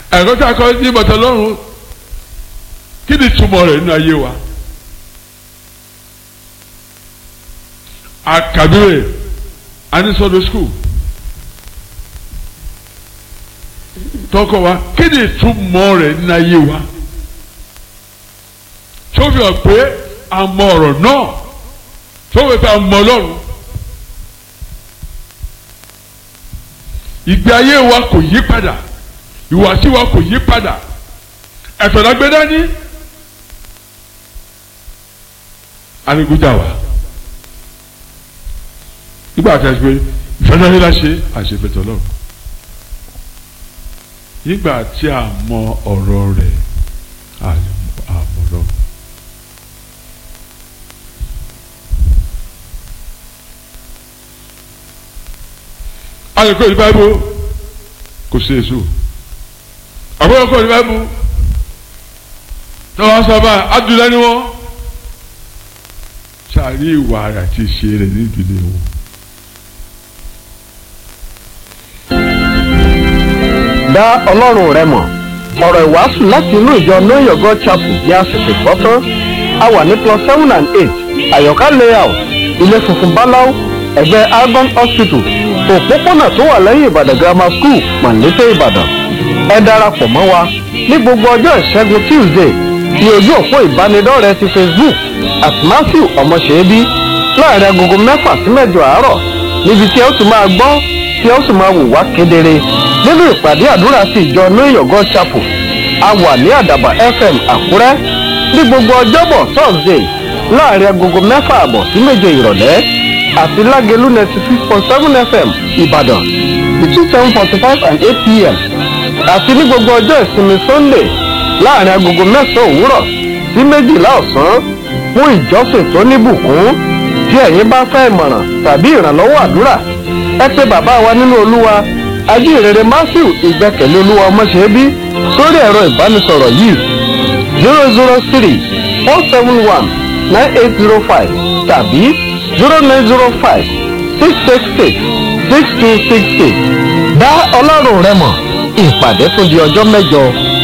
ẹ̀kọ́ tí a kọ́ ní bàtà lọ́rùn kí ni túmọ̀ rẹ̀ nínú ayé wa àkàdúrè anisọ́dọ̀ skul tọkọ wa kí ni túmọ̀ rẹ̀ nínú ayé wa tó fi hàn pé a mọ ọ̀rọ̀ náà tó fi hàn pé a mọ Ọlọ́run ìgbé ayé wa kò yí padà ìwàsí wa kò yí padà ẹ̀fẹ̀ la gbé dání anigunjà wa nígbà tí a ṣe pé ìfẹ́lẹ́ la ṣe àṣepẹ̀tọ̀ lọ́rùn nígbà tí a mọ ọ̀rọ̀ rẹ̀ àmọ̀ lọ́rùn. alẹ́kọ̀ọ́ ní báyìí kò sí èso àbúrò kọ́ ní báyìí tọ́wọ́ sábà adúlá ni wọ́n sáré ìwà rẹ̀ àti ìṣe rẹ̀ ní ìdílé wọn. dá ọlọ́run rẹ mọ̀ ọ̀rọ̀ ìwàásù láti inú ìjọ know your god chapel ní àsìkò gbọ́tán a wà ní plus seven and eight àyọ̀ká layout ilé funfun báláú ẹ̀gbẹ́ argon hospital òpópónà tó wà lẹ́yìn ìbàdàn grammar school mọ̀lété ìbàdàn ẹ darapọ̀ mọ́ wa ní gbogbo ọjọ́ ìṣẹ́gun tuesday ní ojú òpó ìbánidọ́rẹ̀ẹ́ ti facebook at matthew ọmọṣẹ́bí láàrin agogo mẹ́fà sí mẹ́jọ àárọ̀ níbi tí ẹ ó ti máa gbọ́ tí ẹ ó sì máa wò wá kedere nínú ìpàdé àdúrà ti ìjọ know your god chapel a wà ní àdàbà fm àkúrẹ́ ní gbogbo ọjọ́bọ̀ thursday láàrin agogo mẹ́fà àbọ̀ sí méje ìrọ̀lẹ́ àti lágẹ̀lú ninety six point seven fm ìbàdàn between seven forty five and eight pm àti ní gbogbo ọjọ́ ìsinmi sunday láàrin agogo mẹ́sàn-án òwúrọ̀ sí méjìlá ọ̀sán fún ìjọsìn tó níbùkún tí ẹ̀yin bá fẹ́ ìmọ̀ràn tàbí ìrànlọ́wọ́ àdúrà ẹ pé bàbá wa nínú olúwa ajínrere matthew ìgbẹ́kẹ̀lé olúwa ọmọṣẹ́bí sórí ẹ̀rọ ìbánisọ̀rọ̀ yìí zero zero three four seven one nine eight zero five tàbí zero nine zero five six six six six two six six dá ọlọ́run rẹ mọ̀ ìpàdé fún di ọjọ́ mẹ́jọ